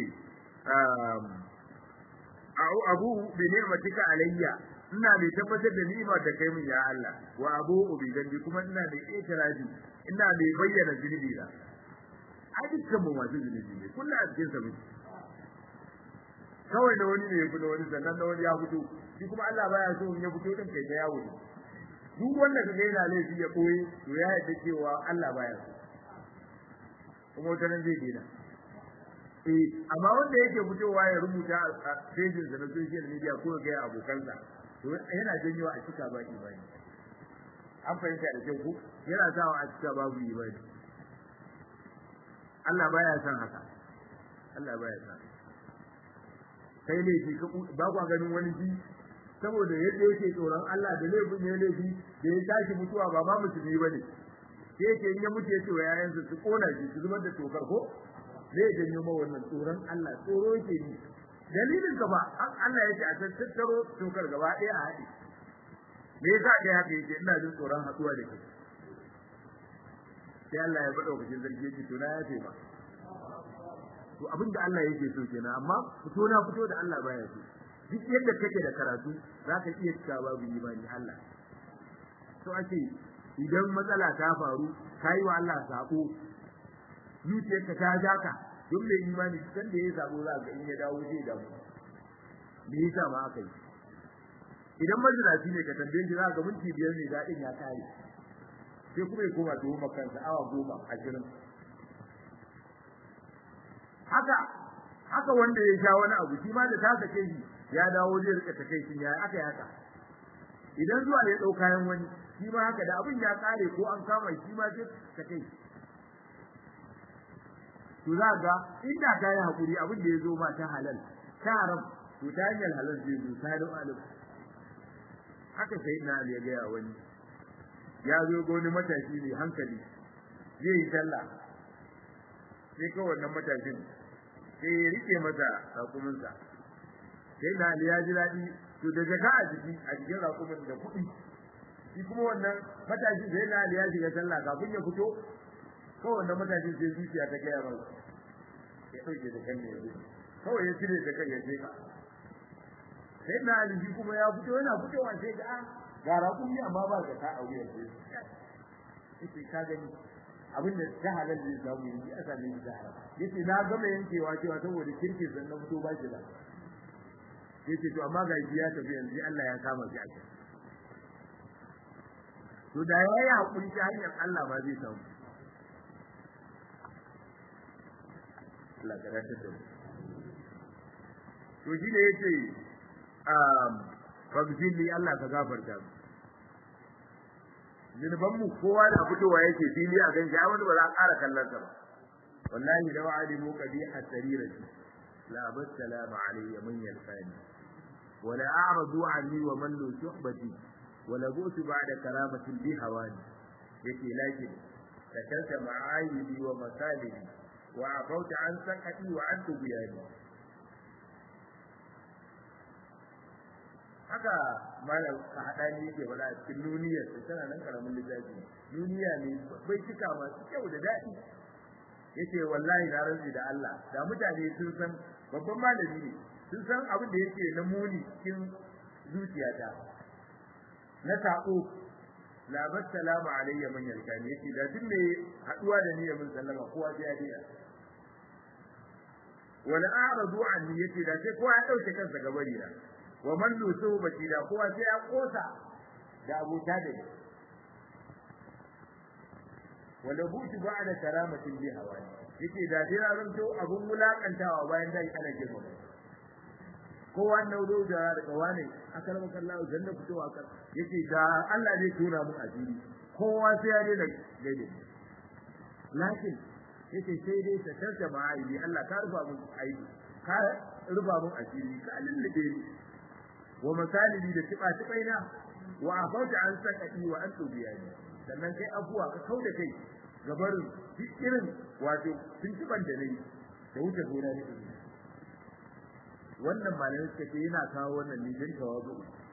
abu bi ni'matika alayya ina da tabbatar da ni'ima da kai min ya Allah wa abu bi dambi kuma ina da itirazi ina da bayyana zunubi da a dukkan mu masu zunubi ne kullu a cikin sa muke kawai da wani ne ya fito wani sannan da wani ya fito shi kuma Allah baya so in ya fito din kai ta yawo duk wanda kaga yana laifi ya koyi to ya yarda cewa Allah baya so kuma wata nan zai dena eh amma wanda yake fitowa ya rubuta a pejin sa na social media ko ga abokansa to yana janyo a cika ba imani an fahimta da kyau ko yana sawa a cika babu imani Allah baya son haka Allah baya son kai ne shi ba kwa ganin wani ji saboda yadda yake tsoron Allah da laifin ya laifi da ya tashi mutuwa ba ma musulmi bane sai yake in ya mutu ya ce wa yayansa su kona shi su zubar da tokar ko zai janyo ma wannan tsoron Allah tsoro yake ni dalilin ka ba Allah yake a tattaro tokar gaba ɗaya a haɗe me yasa kai haka yake ina jin tsoron haɗuwa da kai sai Allah ya faɗa wakilin zargi yake to na ya ce ba to abin da Allah yake so kenan amma fito na fito da Allah baya so duk yadda kake da karatu zaka iya cika babu imani Allah to ake idan matsala ta faru kai wa Allah sako zuciyarka ta jaka don mai imani kan da ya sabo za ga in ya dawo zai damu me yasa ma aka yi idan majinaci ne ka tambaye shi za ga minti biyar ne daɗin ya kare sai kuma ya koma tuwo makansa awa goma ashirin haka haka wanda ya sha wani abu shi ma da ta sake shi ya dawo zai rika take shi ya aka haka idan zuwa ya dau kayan wani shi ma haka da abin ya kare ko an kama shi ma sai take shi to za ga inda ka yi hakuri abin da ya zo ma ta halal ta haram to ta hanyar halal zai zo ta da alim haka sai na Ali ya gaya wani ya zo ga wani matashi ne hankali zai yi sallah sai kawai wannan matashin sai ya rike masa rakuminsa sai na Ali ya ji daɗi to da jaka a jiki a jikin rakumin da kuɗi shi kuma wannan matashi sai na Ali ya shiga sallah kafin ya fito kawai wannan matashin sai zuciya ta gaya mai ya ɗauke da kan ne kawai ya cire da kai ya ce ka sai na Ali shi kuma ya fito yana fitowa sai ga ga rakumi amma ba ka ta aure sai yace ka gani abin da ta halal zai samu yanzu a same shi ta haram yace na gama yankewa cewa saboda kirki san na fito ba shi da yace to amma ga ya tafi yanzu Allah ya kama shi a kai to da yayi hakuri ta hanyar Allah ba zai samu Allah ka rata da to shi ne yace um fagzili Allah ka gafarta mu zunuban mu kowa da fitowa yake fili a ganshi ai wani ba za a ƙara kallon sa ba wallahi da wa'alimu qabiha sarirati la basalama alayya man yalqani wa la a'radu anni wa man lu suhbati wa la bu'tu ba'da karamatin bi hawani yake lakin takalta ma'ayibi wa masalibi wa afauta an sakati wa an tubiyani haka malam ka hada ni yake wala a cikin duniyar ta tana nan karamin littafi duniya ne bai cika masu kyau da daɗi yace wallahi na rantsi da Allah da mutane sun san babban malami ne sun san abin da yake na muni cikin zuciyata na sako la bassalamu alayya man yalkani yace da duk ne haduwa da ni mun sallama kowa sai ya diya wala a'radu anni yace da sai kowa ya dauke kansa gabari na wa man lusu baki da kowa sai ya kosa da abuta da ni wala buti ba'da karamatin bi hawani yake da dai na zanto abun wulakantawa bayan dai ana girma ko wannan do da daga wane akalama kallahu janna fitowa kan yake da Allah zai tura mu asiri kowa sai ya daina gaide lakin yake sai dai ta tarta ma'aibi Allah ka rufa mun aibi ka rufa mun asiri ka lullube ni wa masalibi da tiba tibaina wa afauta an sakati wa an tubiyani sannan kai abuwa ka kauda kai gabarin duk irin wato tuntuban da nayi da wuce gona ne wannan malamin suka ce yana kawo wannan ne don tawazu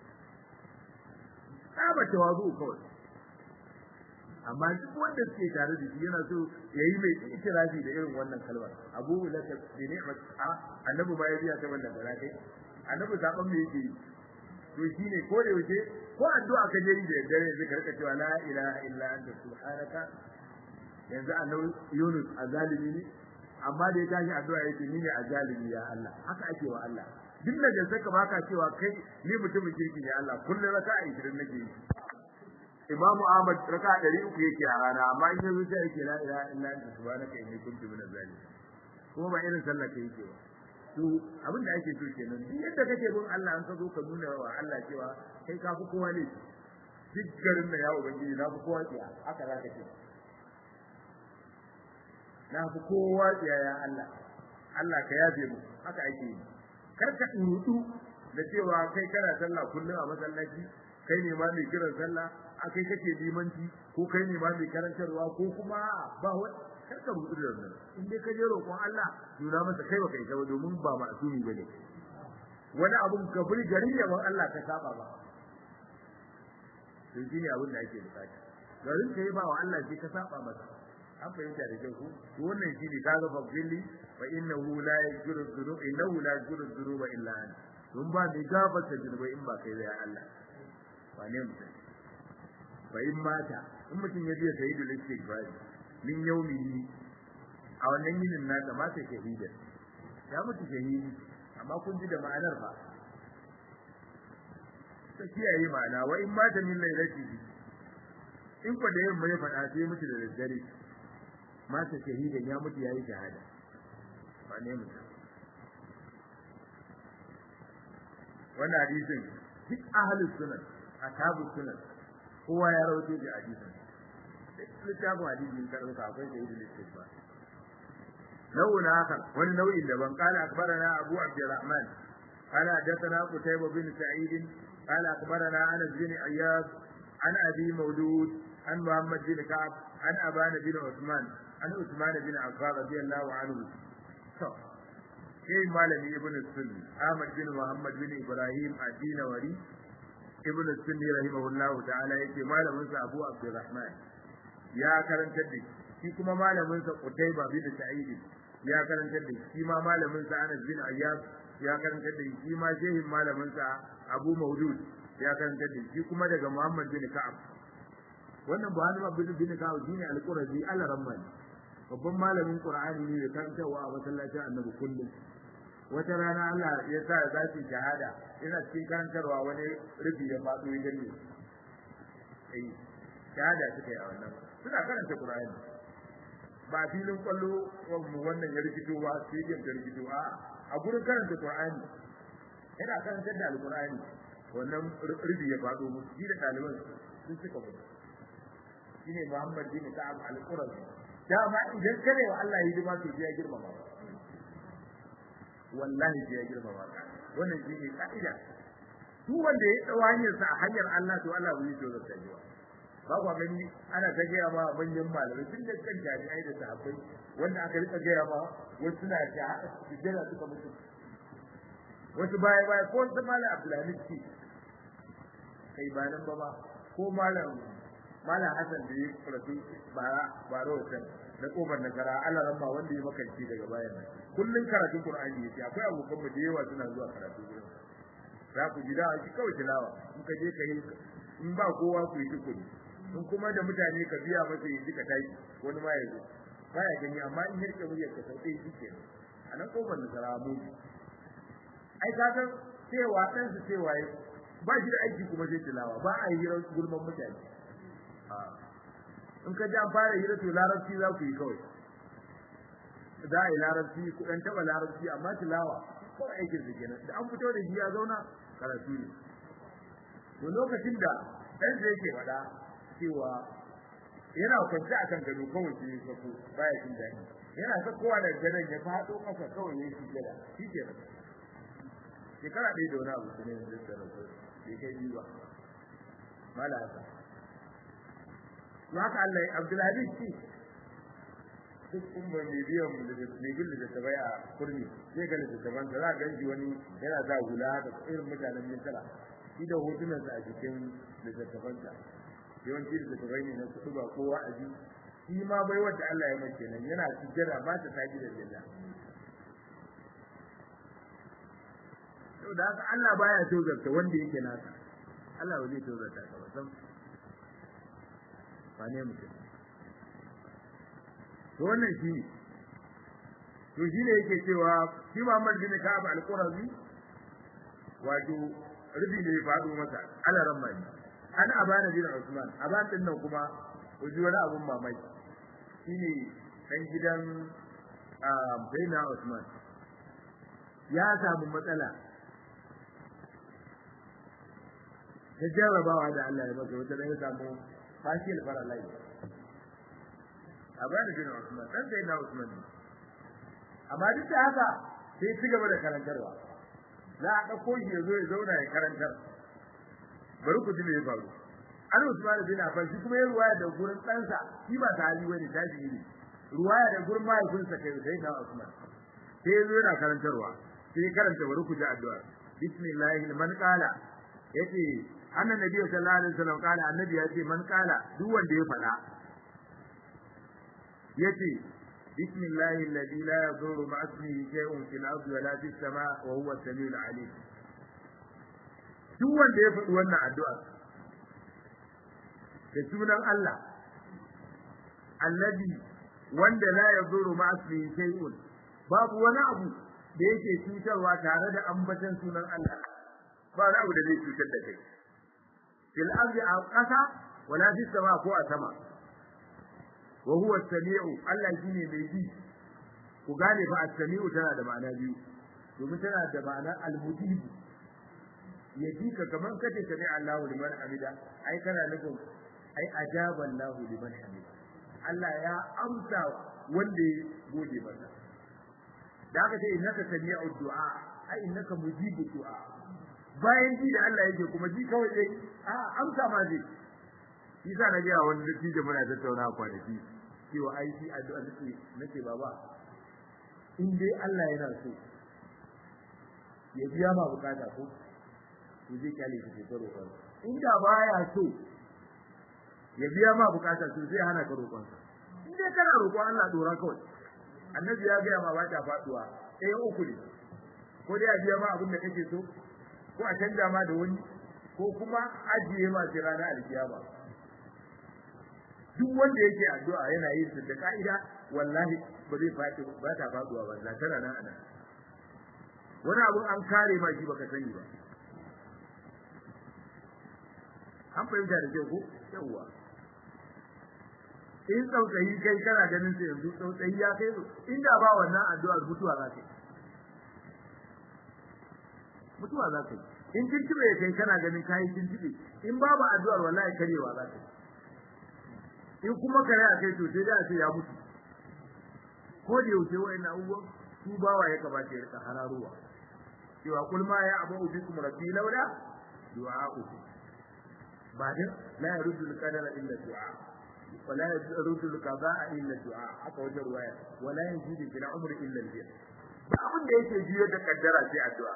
saba tawazu kawai amma duk wanda suke tare da shi yana so yayi mai ikirafi da irin wannan kalmar abu laka bi ni'mat annabi ma ya biya ta wannan da kai annabi zaban me yake to shine ko da yaushe ko addu'a ka je da dare zai karka cewa la ilaha illa anta subhanaka yanzu annabi Yunus azalimi ne amma da ya tashi addu'a yake ni ne azalimi ya Allah haka ake wa Allah duk da jinsa ka baka cewa kai ni mutumin kirki ne Allah kullum raka'a 20 nake yi Imam Ahmad raka'a 300 yake a rana amma in yazo sai yake la ilaha illa anta subhanaka inni kuntu minaz zalimin kuma ba irin sallah ke yake ba to abin da ake so kenan duk yadda kake bin Allah an ka zo ka nuna wa Allah cewa kai ka fi kowa ne duk garin da ya ubangiji na fi kowa tsiya haka za ka ce na fi kowa tsiya ya Allah Allah ka yafe mu haka ake yi kar ka dudu da cewa kai kana sallah kullum a masallaci kai ne ma mai kiran sallah a kai kake limanci ko kai ne ma mai karantarwa ko kuma ba wani kar ka rubuta da wannan in dai ka je roƙon Allah nuna masa kai baka isa ba domin ba ma'asumi bane wani abun ka buri garin yaban Allah ka saba ba to shine abin da ake bukata garin kai ba wa Allah shi ka saba masa an fahimta da kyau ko wannan shine kaga fafili fa innahu la yaghfiru dhunuba innahu la yaghfiru dhunuba illa anta dun ba mai gafarta zunubai in ba kai da Allah wane mutum fa in mata in mutum ya biya sayyidul istighfar min yaumihi a wannan yinin nasa ma sai shahida ya mutu shahidi amma kun ji da ma'anar fa ta kiyaye ma'ana wa in mata min lailatihi in ko da yamma ya faɗa sai mutu da daddare mata shahidan ya mutu yayi shahada ba ne mutu wannan hadisin duk ahlus sunan ashabus sunan kowa ya rawaito da hadisin littafin hadisin ka dauka akwai da idil istighfar nau'in akhar wani nau'in daban qala akbarana abu abdurrahman qala hadathana qutayba bin sa'id qala akbarana anas bin ayyad an abi mawlud an muhammad bin ka'ab an abana bin usman an usman bin affan radiyallahu anhu to sai malami ibn sunni ahmad bin muhammad bin ibrahim ad-dinawari ibn sunni rahimahullahu ta'ala yake malamin sa abu abdurrahman ya karantar da shi kuma malamin sa qutayba bin sa'id ya karantar da shi ma malamin sa anas bin ayyab ya karantar da shi ma shehin malamin sa abu maudud ya karantar da shi kuma daga muhammad bin ka'ab wannan buhari bin bin ka'ab shine al-qurazi al-ramman babban malamin qur'ani ne da karantarwa a masallacin annabi kullum wata rana Allah ya sa za su shahada ina cikin karantarwa wani rufi ya faɗo ya danne eh shahada suka yi a wannan suna karanta Qur'ani ba filin kwallo mu wannan ya rikito ba stadium da rikito a a gurin karanta Qur'ani yana karanta da Al-Qur'ani wannan rufi ya faɗo musu shi da ɗaliban sun suka mutu shine Muhammad bin Ka'ab al-Qurazi dama idan kare wa Allah hidima to ya girmama ba wallahi sai ya girmama ka wannan shi ne ka'ida duk wanda ya tsawo hanyar sa a hanyar Allah to Allah bai so zai yi ba ba ku gani ana ta gaya ma manyan malamai tun da kan jami'ai da sahabbai wanda aka rika gaya ma wasu suna ta sujjada suka mutu wasu baya baya ko su malam Abdulhamid ce kai ba nan ba ba ko malam malam Hassan da ya rasu bara bara wancan na kofar nasara Allah ramma wanda ya makanci daga bayan nan kullun karatun Qur'ani yake akwai abokan mu da yawa suna zuwa karatu gurin za ku ji da shi kawai tilawa in ka je ka yi in ba kowa ku yi tukuri in kuma da mutane ka biya masa yi ka tashi wani ma ya zo baya gani amma in yarke muryar ka sauke shi ke a nan kofar nasara mu ai ka san cewa dan su cewa ba shi da aiki kuma sai tilawa ba a yi hirar gulman mutane in ka ji an fara hira to larabci za ku yi kawai za a yi larabci ku ɗan taɓa larabci amma tilawa kawai aikin su kenan da an fito da shi ya zauna karatu ne to lokacin da ɗan da yake faɗa cewa yana kwance a kan gado kawai sai ya sako baya jin daɗi yana sakowa da gadon ya faɗo ƙasa kawai ya yi gada shi kenan shekara ɗaya da wani abu su ne yanzu da rasu bai kai biyu ba mala haka to haka Allah ya Abdulaziz ce duk umma mai biyan mai bin da ta bai a kurmi sai ga da taban za ga shi wani yana za hula da irin mutanen Misra shi da hotunan sa a cikin littattafan sa yawanci da ta ne na kudu ba kowa a ji shi ma bai wanda Allah ya mace nan yana sujjada ba ta taji da jalla to da haka Allah baya tozarta wanda yake nasa Allah ba zai tozarta ka ba san wane mutum to wannan shi to shi ne yake cewa shi Muhammad bin Ka'ab al-Qurazi wato rubi ne faɗo masa ala ramani an abana bin Usman aban din nan kuma uji wani abun mamaki shine dan gidan Baina Usman ya samu matsala ta jarrabawa da Allah ya masa wata ya samu fashil faralai abana bin Usman dan sai na Usman amma duk da haka sai ci gaba da karantarwa za a dauko shi ya zo ya zauna ya karantar bari ku ji me ya faru an Usman bin Affan shi kuma ya ruwaya da gurin ɗansa shi ba sahabi bane tabi'i ne ruwaya da gurin mahaifinsa kai sai na Usman sai ya zo yana karantarwa sai karanta bari ku ji addu'a bismillahil man qala yace annan nabi sallallahu alaihi wasallam kala annabi ya ce man kala duk wanda ya fada yace bismillahi alladhi la yadurru ma ismihi shay'un fil ardi wa la fis samaa wa huwa as-sami'ul 'alim duk wanda ya faɗi wannan addu'a da sunan Allah alladhi wanda la yadurru ma ismihi shay'un babu wani abu da yake cutarwa tare da ambatan sunan Allah ba wani abu da zai cutar da kai fil ardi a ƙasa wala fi sama ko a sama wa huwa as-sami'u Allah shine mai ji ku gane fa as-sami'u tana da ma'ana biyu domin tana da ma'ana al-mujib ya ji ka kamar kace sami Allahu liman hamida ai kana nufin ai ajaba Allahu liman hamida Allah ya amsa wanda ya gode masa da aka ce innaka sami'u du'a ai innaka mujibu du'a bayan ji da Allah yake kuma ji kawai dai a amsa ma zai shi sa na ga wani dattijo muna tattauna kwanaki cewa ai shi addu'a nake nake baba in dai Allah yana so ya biya ma bukata ko to zai kyale ka ta roƙon inda baya so ya biya ma bukata to zai hana ka roƙon in dai kana roƙon Allah dora kawai annabi ya ga ma ba ta faduwa ɗaya uku ne ko dai a biya ma abin da kake so ko a canja ma da wani ko kuma ajiye ma sai ranar alkiyama duk wanda yake addu'a yana yin su da ka'ida wallahi ba zai faɗi ba ta faduwa ba za tana nan anan wani abun an kare ma shi baka sani ba an fahimta da kyau ko yawwa in tsautsayi kai kana ganin sai yanzu tsautsayi ya kai inda ba wannan addu'ar mutuwa za ka yi mutuwa za ka yi in tuntube kai kana ganin kayi tuntube in babu addu'ar wallahi karewa za ka yi in kuma kare a kai to sai da ce ya mutu ko da yaushe wa'annan abubuwan su bawa ya kamata ya rika hararuwa cewa kul ma ya abu bikum rabbi lauda du'a'ukum ba da la yaruddu al-qadara illa du'a wa la yaruddu al-qada'a illa du'a haka wajen ruwaya wa la yajidu fil umri illa al-bir ba abin da yake juyar da kaddara sai addu'a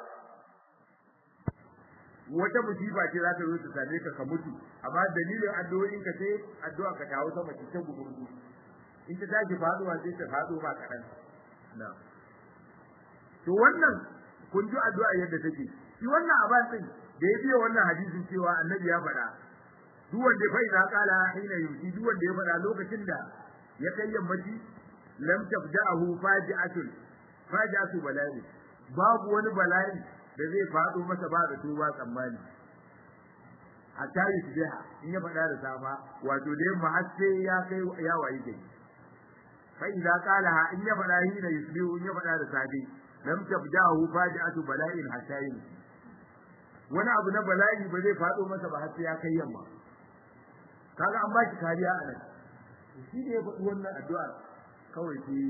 wata musiba ce za ta zo ta same ka ka mutu amma dalilin addu'o'in ka sai addu'a ka tawo sama ta gurgu in ta tashi faduwa sai ta fado ba kadan na to wannan kun ji addu'a yadda take shi wannan aban din da ya biyo wannan hadisin cewa annabi ya faɗa duk wanda fa idza qala hina yuti duk wanda ya faɗa lokacin da ya kai yammaci lam tabda'ahu faji'atun faji'atu bala'i babu wani bala'i da zai faɗo masa ba da tuba tsammani a tayi su jiha in ya faɗa da safa wato da yamma har sai ya kai ya wayi gari fa idza qala in ya faɗa hina yusbihu in ya faɗa da safe lam tabda'ahu faji'atu bala'in hatta yusbi wani abu na bala'i ba zai faɗo masa ba har sai ya kai yamma kaga an ba shi kariya a nan shi da ya faɗi wannan addu'a kawai shi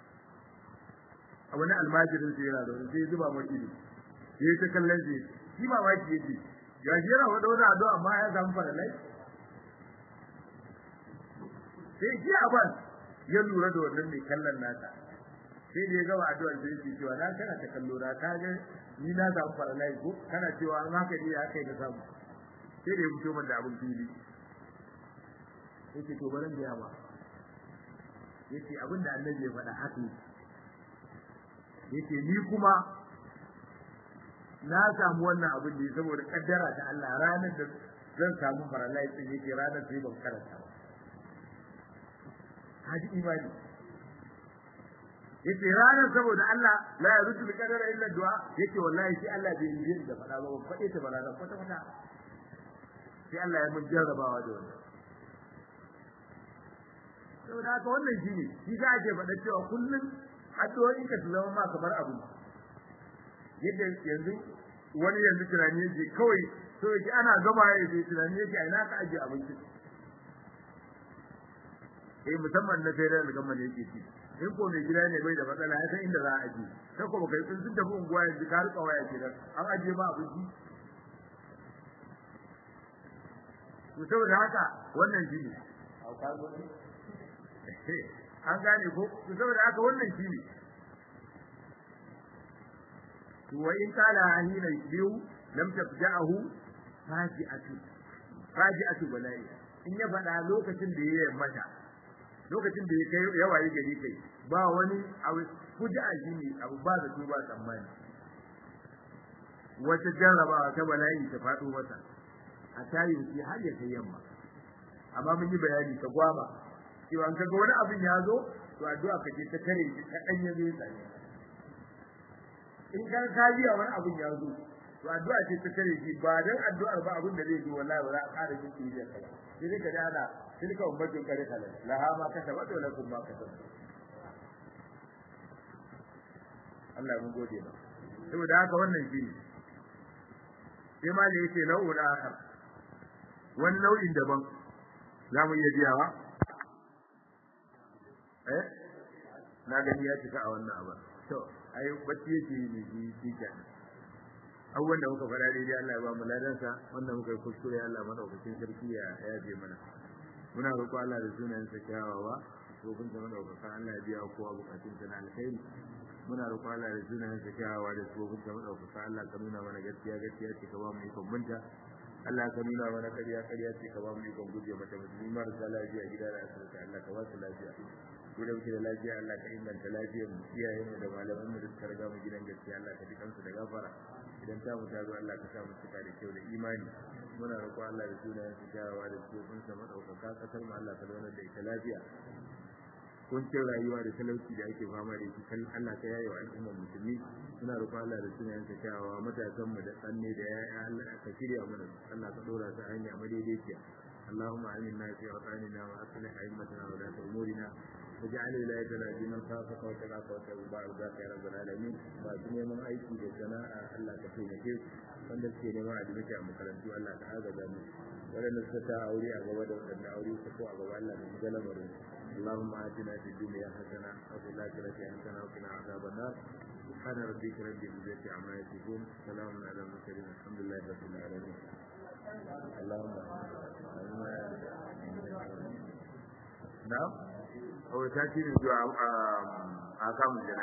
a wani almajirin sai yana da sai zuba mai ido sai ta kallon shi shi ba wai yake ya shi yana wada wani addu'a amma ya samu faralai sai shi aban ya lura da wannan mai kallon nasa sai da ya gaba addu'ar sai yake cewa na kana ta kallo na ka ga ni na samu faralai ko kana cewa an haka ne ya kai da samu sai da ya fito min da abin fili yake to baran da yawa yake abin da annabi ya faɗa haka yake ni kuma na samu wannan abin da saboda kaddara ta Allah ranar da zan samu faralai din yake ranar sai ban karanta ba haji imani yace ranar saboda Allah la yaruddu bi qadara illa du'a yace wallahi shi Allah bai yi da fada ba ban fade ta barana kwata kwata sai Allah ya mun jarrabawa da wannan saboda haka wannan shine shi za a ce faɗa cewa kullum addu'o'in ka su zama ma kamar abu yadda yanzu wani yanzu tunani yake kawai so yake ana gama ya ce tunani yake a ina ka ajiye abinci eh musamman na sai da gama ne yake ci in ko mai gida ne bai da matsala ya san inda za a ajiye sai ko baka sun sun tafi unguwa yanzu ka rika waya ke an ajiye ma abinci to saboda haka wannan shi ne an gane ko to saboda haka wannan shi ne wa in kala hina yusbihu lam tafja'ahu faji'atu faji'atu bala'i in ya faɗa lokacin da ya mata lokacin da ya kai ya waye gari kai ba wani abu fuja'a shine abu ba da tuba tsammani wata jarrabawa ta bala'i ta faɗo masa a tayin shi har ya kai yamma amma mun yi bayani ta gwaba cewa an kaga wani abin ya zo to addu'a ka je ta kare shi ta danye zai tsare in ka ka biya wani abin ya zo to addu'a ce ta kare shi ba dan addu'ar ba abin da zai yi wallahi ba za a ƙara jin kiriya kai sai dai ka ji ana tilka ummatin kare kala laha ma kasabat wa lakum ma kasabat Allah mun gode ba saboda haka wannan shi ne sai ma da yake nau'un akhar wani nau'in daban za mu iya biyawa eh na gani ya cika a wannan abin to ai bacci yake ne shi shi kenan abubuwan da muka faɗa daidai Allah ya ba mu ladansa wanda muka yi kuskure Allah madaukakin sarki ya yaje mana muna roƙo Allah da sunayen sa kyawawa ko kun ta madaukaka Allah ya biya kowa bukatun sa na alkhairi muna roƙo Allah da sunayen sa kyawawa da su kun ta madaukaka Allah ka nuna mana gaskiya gaskiya ce ka ba mu ikon bunta Allah ka nuna mana ƙarya ƙarya ce ka ba mu ikon guje mata musulmi marasa lafiya gida da asibiti Allah ka ba su lafiya ko da muke da lafiya Allah ka inganta lafiyar mu iyayen mu da malaman mu da suka riga mu gidan gaskiya Allah ka ji kansu da gafara idan ta mu ta zo Allah ka sa mu cika da kyau da imani muna roƙo Allah da sunayen su kyawawa da tsofin sa madaukaka kasar mu Allah ka zauna da ita lafiya kuncin rayuwa da talauci da ake fama da shi kan Allah ka yaye wa al'ummar musulmi muna roƙo Allah da sunayen sa kyawawa matasan mu da tsanne da yaya Allah ka shirya mana Allah ka dora su hanya madaidaiciya اللهم آمنا في أوطاننا وأصلح أئمتنا ولاة أمورنا واجعل ولايتنا في من خافك وتقاك وتوبا رضاك يا رب العالمين وأتني من أيكي لسناء الله كفينا wanda suke neman adimiti a makarantu Allah ta agaza mu waɗanda suka ta aure a gaba da waɗanda aure su ko a gaba Allah ka shiga lamarin اللهم آتنا في الدنيا حسنة وفي الآخرة حسنة وقنا عذاب النار سبحان ربك رب العزة عما يصفون سلام على المرسلين الحمد لله رب العالمين اللهم نعم هو تأتي من دعاء أحكام الجنة